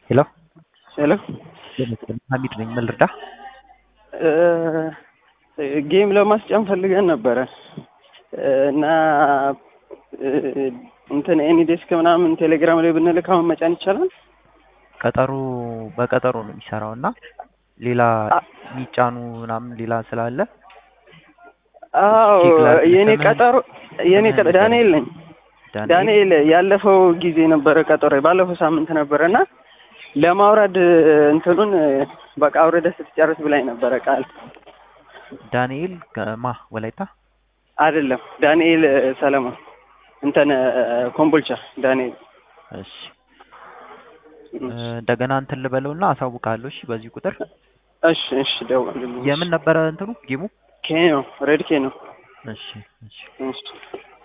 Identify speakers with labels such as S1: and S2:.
S1: ሄሎ
S2: ሄሎ
S1: ሀሚድ ነኝ። ምን ልርዳ?
S2: ጌም ለማስጫን ፈልገን ነበረ እና እንትን ኤኒ ዴስክ ምናምን ቴሌግራም ላይ ብንልክ አሁን መጫን ይቻላል?
S1: ቀጠሮ በቀጠሮ ነው የሚሰራው እና ሌላ የሚጫኑ ምናምን ሌላ ስላለ
S2: አዎ
S1: ቼክ ላድርግ።
S2: የኔ
S1: ስምህን-
S2: ቀጠሮ የኔ ቀጠሮ
S1: ስምህን
S2: ዳንኤል ነኝ። ዳንኤል ያለፈው ጊዜ ነበረ ቀጠሮ ባለፈው ሳምንት ነበረ እና ለማውረድ እንትኑን በቃ አውረደ ስትጨርስ ብላኝ ነበረ ቃል
S1: ዳንኤል ከማ ወላይታ
S2: አይደለም ዳንኤል ሰለሞን እንትን ኮምቦልቻ ዳንኤል
S1: እሺ እ፣ እንደገና እንትን ልበለውና አሳውቃለሁ። እሺ በዚህ ቁጥር
S2: እሺ እሺ ደውልልኝ
S1: የምን ነበረ እንትኑ ጌሙ?
S2: ኬኖ ሬድ ኬኖ
S1: እሺ እሺ
S2: እሺ